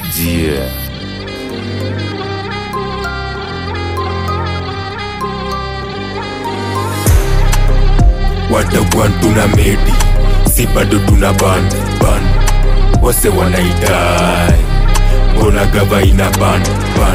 Yeah. watagwan tuna medi si bado tuna ban ban wase wanaidai mbona gava ina ban ban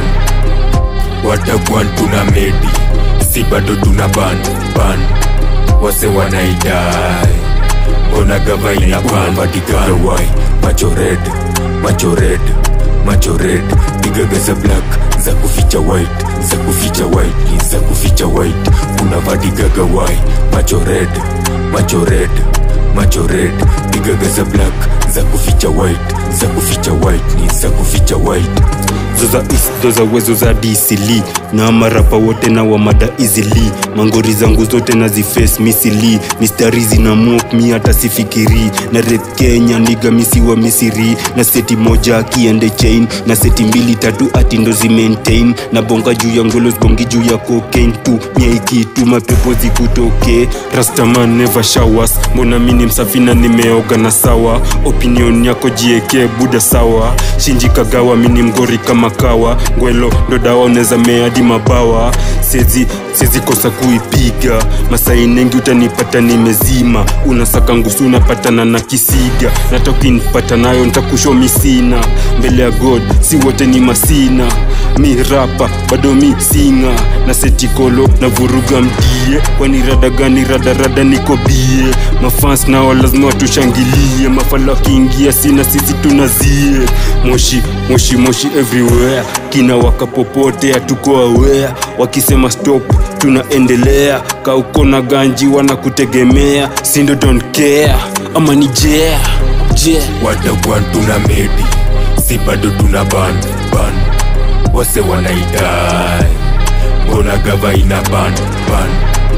watagwan tuna medi si bado tuna ban ban wase wanaidai mbona gava ina ban vadigawai macho red macho red macho red digaga za black za kuficha white za kuficha white ni za kuficha white kuna vadigaga wai macho red macho red macho red digaga za black za kuficha white za kuficha white ni za kuficha white zoza isdo za uwezo za disili na marapa wote na wamada easily mangori zangu zote na ziface misili mistari zina mok mi hata sifikiri na rep kenya niga misi wa misiri na seti moja akiende chain na seti mbili tatu ati ndo zimaintain na bonga juu ya ngolos bongi juu ya cocaine tu miaikitu mapepo zikutoke rastaman never showers mbona mini msafi na nimeoga na sawa opinion yako jieke buda sawa shinji kagawa mini mgori kama kawa ngwelo ndo dawa unaweza meadi mabawa sezi sezi kosa kuipiga masai nengi utanipata nimezima unasaka ngusu unapatana na kisiga nata ukinipata nayo ntakusho misina mbele ya god si wote ni masina mi rapa bado mi singa na setikolo na vuruga mdie kwani rada gani radarada niko bie mafans nao lazima watushangilie mafala wakiingia sina sisi tunazie moshi moshi moshi everywhere kina waka popote hatuko aware wakisema stop tunaendelea kauko na ganji wanakutegemea sindo don't care ama ni jea je watagwan tuna medi si bado tuna ban ban wase wanaidai mbona gava ina ban ban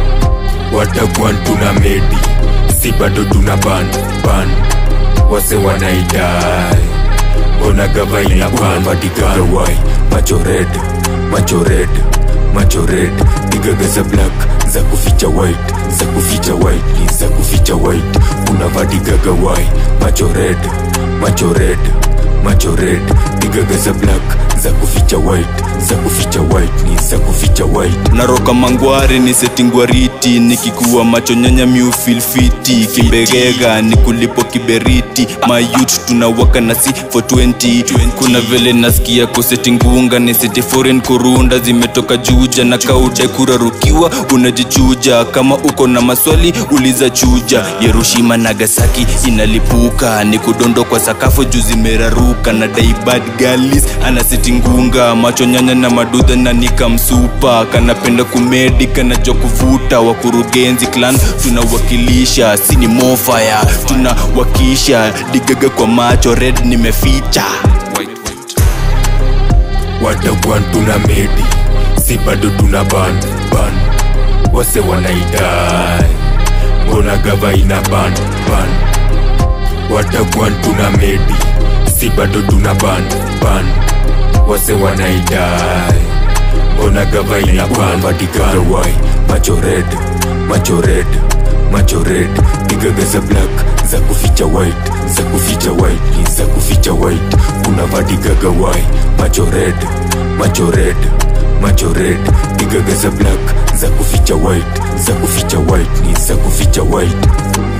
watagwan tuna medi si bado tuna ban ban wase wanaidai mbona gava ina ban vadigawai macho red macho red macho red digaga za black za kuficha white za kuficha white ni za kuficha white kuna vadigaga wai macho red macho red macho red digaga za black za kuficha white za kuficha white ni za kuficha white naroka mangware ni setingwariti nikikuwa macho nyanya miufilfiti kimbegega ni kulipo kiberiti mayut tunawaka na si for 20 kuna vile nasikia kusetingunga ni seti foreign kurunda zimetoka juja na kaude kurarukiwa unajichuja kama uko na maswali uliza chuja yerushima nagasaki inalipuka ni kudondo kwa sakafu juu zimeraruka na daibad galis anasitingunga macho nyanya na madudha na nikamsupa kanapenda kumedi kanajua kuvuta wakurugenzi clan tunawakilisha sini mofaya tunawakisha digaga kwa macho red nimeficha watagwan tuna medi si bado tuna ban ban wase wanaidai mbona gava ina ban ban watagwan tuna medi si bado tuna ban ban wase wanaidai mbona gava ina ban vadigawai macho red macho red macho red digaga za black za kuficha white za kuficha white ni za kuficha white kuna vadigaga wai macho red macho red macho red digaga za black za kuficha white za kuficha white ni za kuficha white